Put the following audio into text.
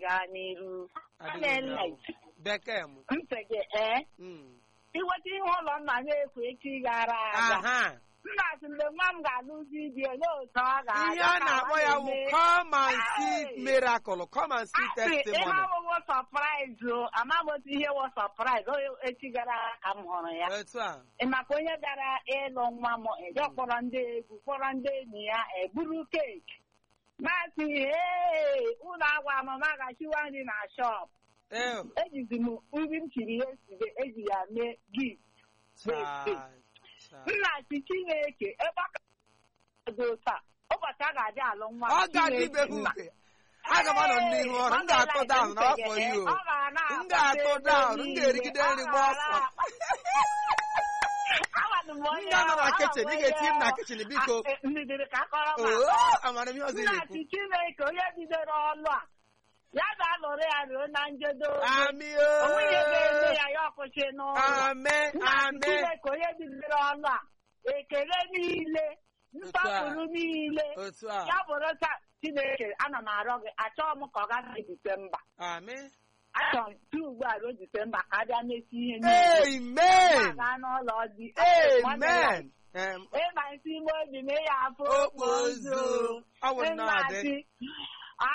gaa n'iru Adịghị Nne ahụ. bekee m ntị gị ee Mm. iweta ihe ụlọ nna na-ekwu echi gara aga aha nna sị mgbe nwa m ga-alụzi di olee otu ọ ga-aga ihe a ka na-akpọ ọ ya wụ na-eme? come and see Ai. miracle come and see Asị, ihe testimony ọwụwụ sọpraịz o amaghị otu ihe wụ sọpraịz o echi gara aga ka m hụrụ ya otu a Ị maka onye gara ịlụ nwa m eje kpọrọ ndị egwu kpọrọ ndị enyi ya eburu keeki masị ee ụlọ agwa amama gachiwa nri na shọp ee ejizi m nri m chiri ya esibe eji ya mee gift chai, chai. nna si chineke ebe ọ ka dị taa ụbọchị a ga-adị alụ nwa ọ ga-adịbeghị Chineke, nna. uke aga m anọ n'ihu ọrụ m ga-atụ down n'afọ yi o Ọ ga na- m ga-atụ down m ga-erigide nri gba ọsọ Amadụ m m onye ga-anọ na ahụ, kichin ị ama m ga-eti m na onye kichin biko Ah, eh, ndidiri ka akọrọ m oo akọ. amara m ihe ọzọ ị nna na-ekwu si chineke onye bidoro ọlụ a ya ga-alụrụ ya ruo na njedo ami onwe ihe ga-eme o ya ya ọkwụsị n'ụlọ ame nna si ame chineke onye bidoro ọlụ a ekele niile nsọpụrụ niile otu a ya bụrụ taa chineke ana m arịọ gị achọghị m ka ọ gaghị disemba ami achọrọ m tu ugbu a ruo disemba ka a bịa mesi ihe niile amen gaa n'ụlọ di amen Em, ịma isi ime obi na ịya afọ okpozu ọ bụ nnọọ Nna dị si